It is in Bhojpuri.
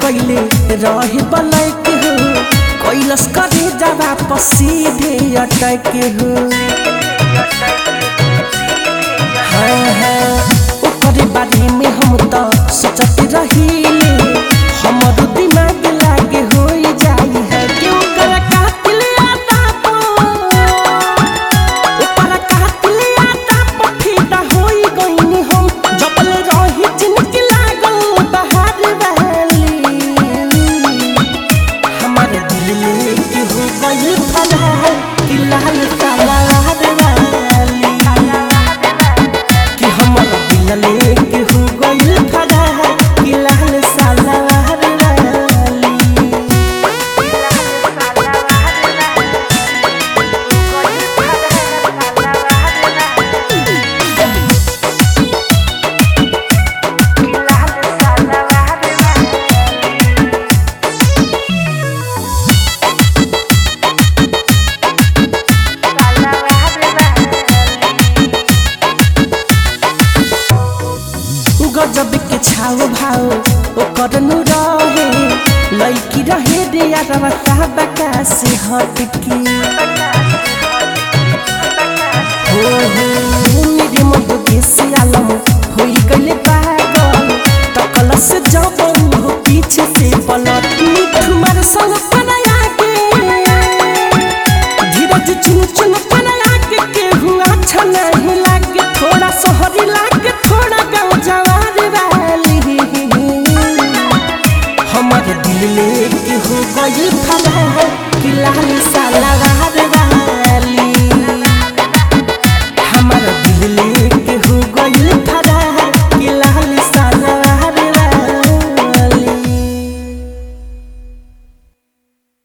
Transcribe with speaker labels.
Speaker 1: कैले रहे बलैक हो कैलस करे जवा पसीधे अटक हो हाँ हाँ ओकरे बारे में हम तो सोचत रहीले हमर दिमाग लागे हो जाई है कि ओकर कातिल आता पो ओकर कातिल आता पो फिदा होई गईनी हम जबल रही जिनकी लागल बहार वाली हमारे दिल लेके हो गई फलहार कि लाल काला वाली कि हमारा दिल लेके हो गई फलहार कि लाल साला वाली गजब के छाव भाव ओकर नु रहे लड़की रहे रे यार साहबका से हट के हो हो मेरे मद के सियालम होई गले पागल तकल से जब हो पीछे से पलट तुम्हारे संग पनाया के धीरज चुन चुन पनाया के केहू अच्छा नहीं लागे थोड़ा शहरी लागे थोड़ा गाँव जवार वाली हमारे दिल लेके हो गई फलहार कि लाल